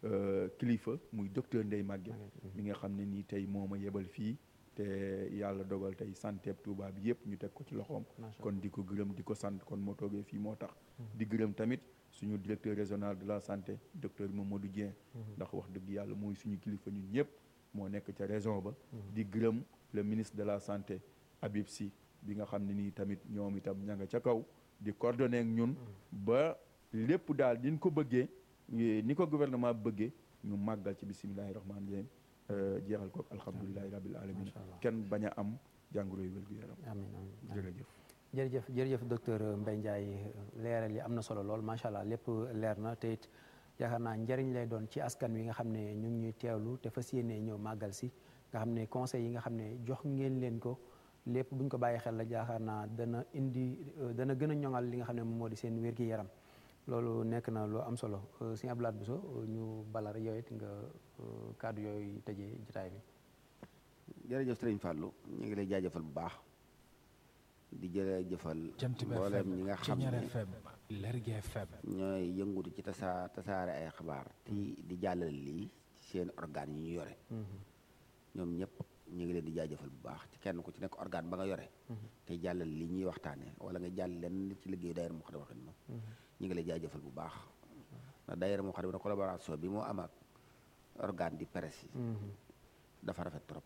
S4: kilifa muy docteur Ndeye Maguette mi nga xam ne nii tey moo ma yebal fii te yàlla dogal tey santé Touba bi yëpp ñu teg ko ci loxoom kon di ko gërëm di ko sant kon moo toogee fii moo tax di gërëm tamit suñu directeur régional de la santé docteur Mamadou Dieng ndax wax dëgg yàlla mooy suñu kilifa ñun ñëpp moo nekk ca région ba di gërëm le ministre de la santé Habib Sy bi nga xam ne nii tamit ñoom itam ña nga ca kaw di coordonné ak ñun ba lépp daal diñ ko bëggee ni ko gouvernement bëggee ñu màggal ci bisimilahi rahmaani rahim jeexal ko alhamdulilahi rabil alamin kenn bañ a am jàngoro yu wér-gu-yaram
S3: amiin amiin
S4: jërëjëf
S3: jërëjëf jërëjëf docteur Mbaye Ndiaye leeral yi am na solo lool macha allah lépp leer na te it yaakaar naa njëriñ lay doon ci askan wi nga xam ne ñu ngi ñuy teewlu te fas yéenee ñëw màggal si nga xam ne conseil yi nga xam ne jox ngeen leen ko lépp bu ñu ko bàyyi xel la yaakaar naa dana indi dana gën a ñoŋal li nga xam ne moom moo di seen wér-gi-yaram loolu nekk na lu am solo sëñ Abdou Lahad Bousso ñu balar yow it nga kàddu yooyu tëjee jotaay bi.
S1: jërëjëf Sëriñ Fallou ñu ngi lay jaajëfal bu baax di jërëjëfal mboolem ñi nga xam ne
S2: Lergui FM
S1: ñooy yëngutu ci tasaa tasaare ay xabaar ti di jàllale lii seen organes yi ñu yore ñoom ñëpp ñu ngi leen di jaajëfal bu baax ci kenn ku ci nekk organe ba nga yore te jàllale lii ñuy waxtaane wala nga jàll leen ci liggéeyu daayira Moukhaddamatoul Khidma ñu ngi lay jaajëfal bu baax ndax daayira Moukhaddamatoul collaboration bi moo am ak organe di presse yi dafa rafet trop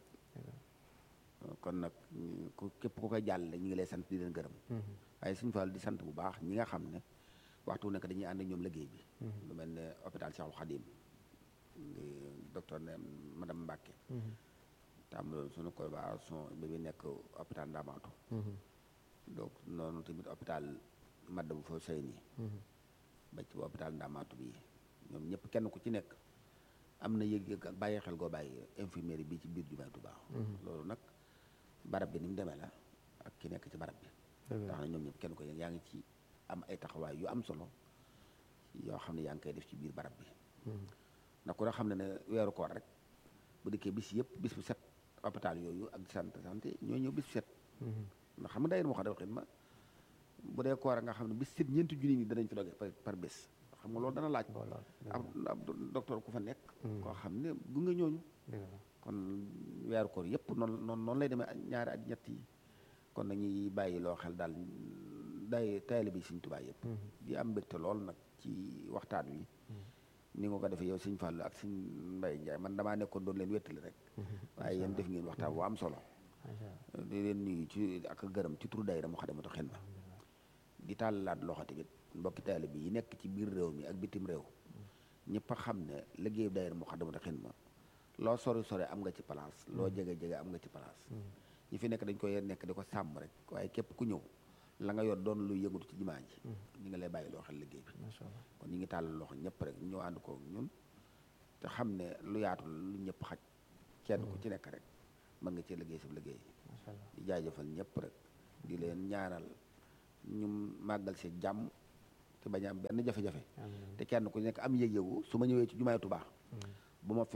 S1: kon nag ku képp ku koy jàllale ñu ngi lay sant di leen gërëm waaye suñu Fall di sant bu baax ñi nga xam ne waxtu nekk dañuy ànd ak ñoom liggéey bi lu mel ne hôpital Cheikhul Khadim di docteur ne madame Mbacke tam suñu collaboration bi bi nekk hôpital Ndamatou donc noonu tamit hôpital Matlaboul Fawzayni ba ci hôpital Ndamatou bi ñoom ñëpp kenn ku ci nekk am na yëg-yëg ak bàyyi xel goo bàyyi infirmerie bi ci biir jumaay Tuubaa loolu nag barab bi ni mu demee la ak ki nekk ci barab bi tax na ñoom ñëpp kenn ko yaa ngi ci am ay taxawaay yu am solo yoo xam ne yaa ngi koy def ci biir barab bi ndax ku ne xam ne ne weeru koor rek bu dikkee bis yëpp bis bu set hôpital yooyu ak sant santé ñoo ñëw bis bu set ndax xam nga daayira Moukhaddamatoul Khidma bu dee koor nga xam ne bis set ñeenti junni ñi danañ fi doge par bés xam nga loolu dana laaj ab ab docteur ku fa nekk koo xam ne gunge ñooñu kon weeru koor yëpp noonu noonu noonu lay demee ñaari at ñett yi kon dañuy bàyyi loo xel daal day taalibe bi Sëñ Tuubaa yëpp di am mbégte lool nag ci waxtaan wi ni nga ko defee yow Sëñ Fallu ak Sëñ Mbay Njaay man damaa nekkoon doon leen wéttali rek waaye yéen def ngeen waxtaan bu am solo di leen nuyu ci ak gërëm ci turu daayira Moukhaddamatoul Khidma di tàllalaat loxo tamit mbokki taalibe yi nekk ci biir réew mi ak bitim réew ñëpp a xam ne liggéeyu daayira Moukhaddamatoul Khidma loo sori sori am nga ci place loo jege jege am nga ci place ñi fi nekk dañ koy nekk di ko sàmm rek waaye képp ku ñëw la nga yor doon luy yëngatu ci jumaa ji ñi nga lay bàyyi loo xel liggéey bi kon ñi ngi tàllal loxo ñëpp rek ñu ànd ko ñun te xam ne lu yaatu lu ñëpp xaj kenn ku ci nekk rek mën nga ci liggéey sa liggéey di jaajëfal ñëpp rek di leen ñaanal ñu màggal si jàmm te bañ a am benn jafe-jafe te kenn ku nekk am yëg-yëgu su ma ñëwee ci jumaay Tuubaa bu ma fi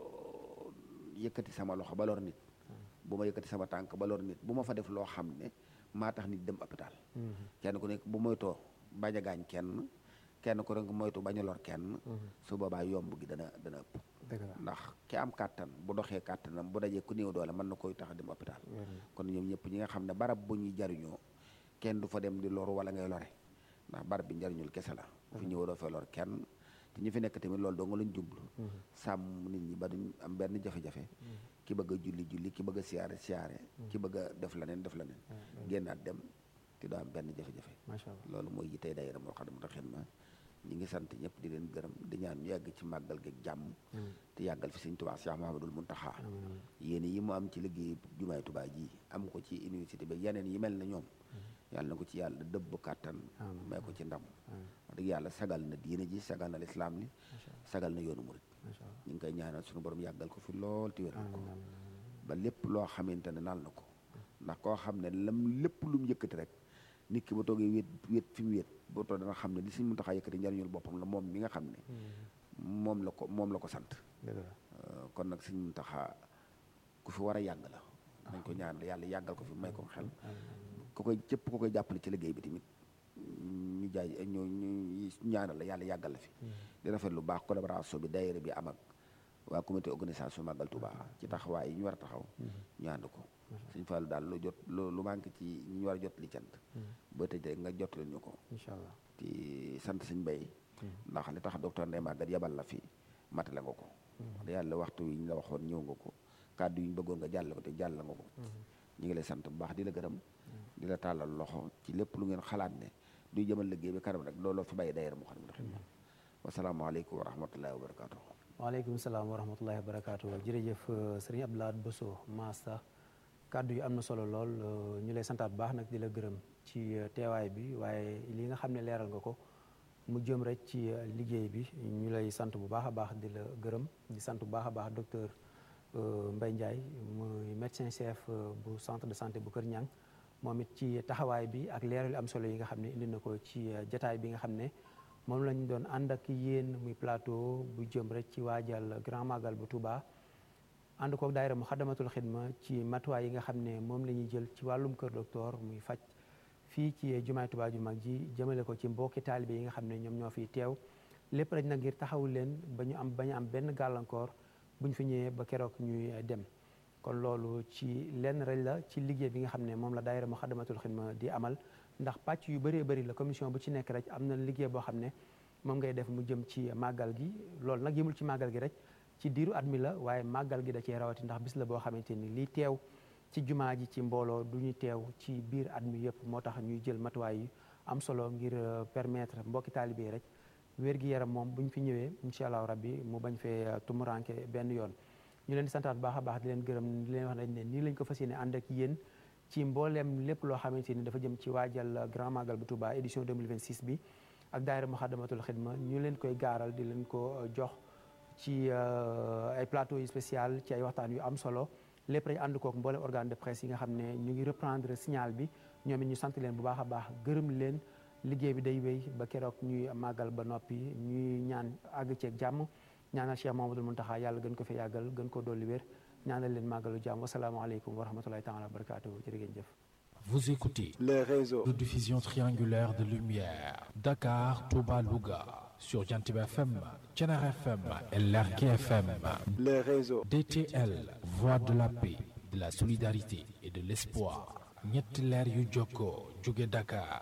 S1: yëkkati sama loxo ba lor nit bu ma yëkkati sama tànk ba lor nit bu ma fa def loo xam ne maa tax nit dem hôpital kenn ku nekk bu moytoo bañ a gaañ kenn kenn ku nekk moytu bañ a lor kenn su boobaa yomb gi dana dana ëpp ndax ki am kàttan bu doxee kàttanam bu dajee ku néew doole mën na koy tax a dem hôpital kon ñoom ñëpp ñi nga xam ne barab bu ñuy jariñoo kenn du fa dem di loru wala ngay lore ndax barab bi njariñul kese la bu fi ñëw doo fee lor kenn te ñu fi nekk tamit loolu doo nga lañ jublu sàmm nit ñi ba duñ am benn jafe-jafe ki bëgg a julli julli ki bëgg a siyaare siyaare ki bëgg a def leneen def leneen génnaat dem te doo am benn jafe-jafe loolu mooy yi tey daayira Moukhaddamatoul Khidma ñi ngi sant ñëpp di leen gërëm di ñaan ñu yàgg ci màggal gi jàmm te yàggal fi Sëñ Tuubaa Cheikh Mahamadul Muntaxa yéen yi mu am ci liggéey jumaay Tuubaa ji am ko ci université bi yeneen yi mel na ñoom yàlla na ko ci yàlla dëbb kàttan may ko ci ndam wax dëgg yàlla sagal na diine ji sagal na lislaam li sagal na yoonu murit ñu ngi koy ñaanal suñu borom yàggal ko fi lool te wéral ko ba lépp loo xamante ne naal na ko ndax koo xam ne lam lépp lu mu yëkkati rek nit ki ba toogee wéet wéet fi mu wéet boo toog dana xam ne li Sëñ Muntaxa yëkkati njariñul boppam la moom mi nga xam ne moom la ko moom la ko sant kon nag Sëñ Muntaxa ku fi war a yàgg la dañ ko ñaan yàlla yàggal ko fi may ko xel ku koy cëpp ku koy jàppale ci liggéey bi tamit ñu jaay ñu ñu ñaanal la yàlla yàggal la fi di rafet lu baax collaboration bi daayira bi am ak waa comité organisation Magal Touba ci taxawaay yi ñu war a taxaw ñu ànd ko Sëñ Fallu daal lu jot lu manqué ci ñu war a jot li cant ba tëj rek nga jot leen ñu ko
S3: incha allah
S1: ci sant Sëñ Bay ndax li tax docteur Ndeye Maguette yabal la fi matale nga ko wax yàlla waxtu yi ñu la waxoon ñëw nga ko kàddu yi ñu bëggoon nga jàll ko te jàll nga ko ñu ngi lay sant bu baax di la gërëm di la tàllal loxo ci lépp lu ngeen xalaat ne duy jëmal liggéey bi kanam rek looloo fi bàyyi daayira Moukhaddamatoul Khidma wasalaamaaleykum wa rahmatullahi wa barakaatu.
S3: waaleykum salaam wa rahmatullahi wa barakaatu jërëjëf sëriñ Abdou Lahad Bousso Maasta kàddu yi am na solo lool ñu lay santaat bu baax nag di la gërëm ci teewaay bi waaye li nga xam ne leeral nga ko mu jëm rek ci liggéey bi ñu lay sant bu baax a baax di la gërëm di sant bu baax a baax docteur Mbaye Ndiaye muy médecin chef bu centre de santé bu Kër Ñang moom it ci taxawaay bi ak leeral yu am solo yi nga xam ne indi na ko ci jataay bi nga xam ne moom lañ doon ànd ak yéen muy plateau bu jëm rek ci waajal grand magal bu Touba ànd kook daayira Moukhaddamatoul Khidma ci matuwaay yi nga xam ne moom la ñuy jël ci wàllum kër docteur muy faj fii ci jumaay Touba ju mag ji jëmale ko ci mbokki taalibe yi nga xam ne ñoom ñoo fiy teew lépp rek nag ngir taxawul leen ba ñu am bañ am benn gàllankoor bu ñu fi ñëwee ba keroog ñuy dem kon loolu ci lenn rek la ci liggéey bi nga xam ne moom la daayira Moukhaddamatoul Khidma di amal ndax pàcc yu bëree bëri la commission bu ci nekk rek am na liggéey boo xam ne moom ngay def mu jëm ci màggal gi loolu nag yëmul ci màggal gi rek ci diiru at mi la waaye màggal gi da cee rawati ndax bis la boo xamante ni lii teew ci jumaa ji ci mbooloo du ñu teew ci biir at mi yëpp moo tax ñuy jël matuwaay yi am solo ngir permettre mbokki taalibe yi rek wér-gi-yaram moom bu ñu fi ñëwee incha allahu rabbi mu bañ fee tumuranke benn yoon ñu leen di santaat bu baax a baax di leen gërëm di leen wax nañ ne nii lañ ko fas yéene ànd ak yéen ci mbooleem lépp loo xamante ni dafa jëm ci waajal grand magal bu Touba édition 2026 bi ak daayira Moukhaddamatoul Khidma ñu leen koy gaaral di leen ko jox ci ay plateau yu spécial ci ay waxtaan yu am solo lépp rek ànd kook mboolem organe de presse yi nga xam ne ñu ngi reprendre signal bi ñoom it ñu sant leen bu baax a baax gërëm leen liggéey bi day wéy ba keroog ñuy màggal ba noppi ñuy ñaan àgg ceeg jàmm ñaanal Cheikh Mamadou Mountakha yàlla gën ko fi yàggal gën ko dolli wér ñaanal leen màggalu jàmm wasalaamaaleykum wa rahmatulahi taala wa barakaatu jërë ngeen jëf
S2: Vous écoutez
S5: les réseaux
S2: de diffusion triangulaire de lumière Dakar, Touba, Louga sur Jantib FM, Thiénare FM et Lergui FM.
S5: les réseaux
S2: DTL, voix de la paix, de la solidarité et de l'espoir. ñetti leer yu jokkoo jóge Dakar,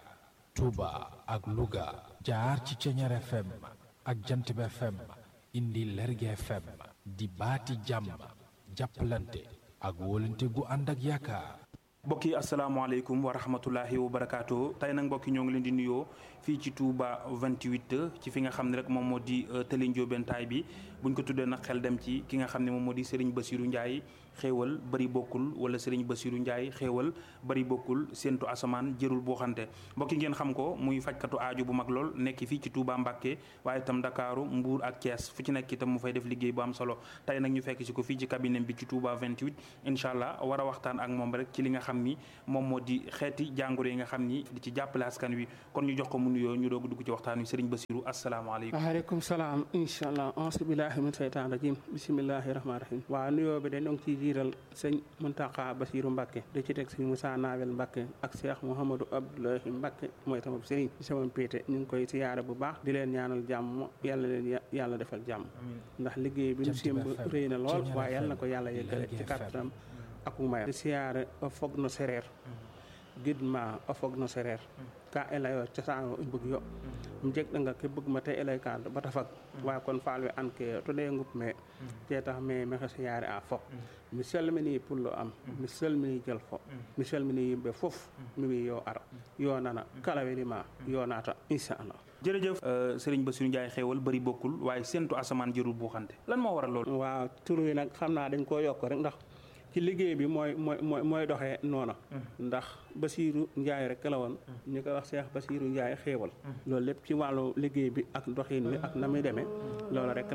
S2: Touba ak Louga jaar ci Thiénare FM ak Jantib FM indi Lergui FM di baati jàmm jàppalante ak wóolante gu ànd ak yaakaar.
S6: mbokk yi asalaamaaleykum wa rahmatullahi wa barakaatu tey nag mbokk yi ñoo ngi leen di nuyoo fii ci Touba 28 ci fi nga xam ne rek moom moo di tëli njóobentaay bi buñ ko tuddee nag xel dem ci ki nga xam ne moom moo di Serigne Bassirou Ndiaye xéewal bari bokkul wala sëriñ Basiru Njaay xéewal bari bokkul séentu asamaan jërul boo xante mbokki ngeen xam ko muy fajkatu aaju bu mag lool nekk fii ci Touba Mbàkke waaye itam Dakaaru Mbuur ak Thiès fu ci nekk itam mu fay def liggéey bu am solo tey nag ñu fekk si ko fii ci cabinet bi ci Touba 28 incha allah war a waxtaan ak moom rek ci li nga xam ni moom moo di xeeti jàngoro yi nga xam ni di ci jàppale askan wi kon ñu jox ko mu nuyoo ñu doog dugg ci waxtaan wi sëriñ Basiru asalaamaaleykum
S5: waaleykum salaam incha allah auzu billahi min seytaan rajim bisimillahi rahmaani rahim waaw nuyoo bi de ñoo ngi ciy jiital sëñ Muntaqa Basiru Mbàkke di ci teg sëñ Moussa Nawel Mbàkke ak Cheikh Mouhamadou Abdoulahi Mbàkke mooy sama sëriñ di sama péete ñu ngi koy siyaare bu baax di leen ñaanal jàmm yàlla leen yàlla defal jàmm ndax liggéey bi ñu simb rëy na lool waaye yàlla na ko yàlla yëggale ci kàttanam ak mu mayam di siyaare o foog no séréer gidma o foog no séréer ka elayo cosaan i mbug yo um jeg ɗanga ke bugma te elay ka bata fag wa kon faal we an ke to ɗe ngup me te tax me maxey siyaare a fop mi salmini pullo am mi salmini jel fo mi salmini yimɓe fof mi wi yo ar yo nana kala welima yo naata inchallah
S6: jërëjëf sëriñ Basiru Njaay xéewal bari bokkul waaye séentu asamaan jërul boo xante lan moo waral loolu
S5: waaw tur wi nag xam naa dañ koo yokk rek ndax ci liggéey bi mooy mooy mooy mooy doxee noona ndax Basiiru Njaay rek la woon ñu koy wax Seex Basiiru Njaay xéewal loolu lépp ci wàllu liggéey bi ak doxin wi ak na muy demee loolu rek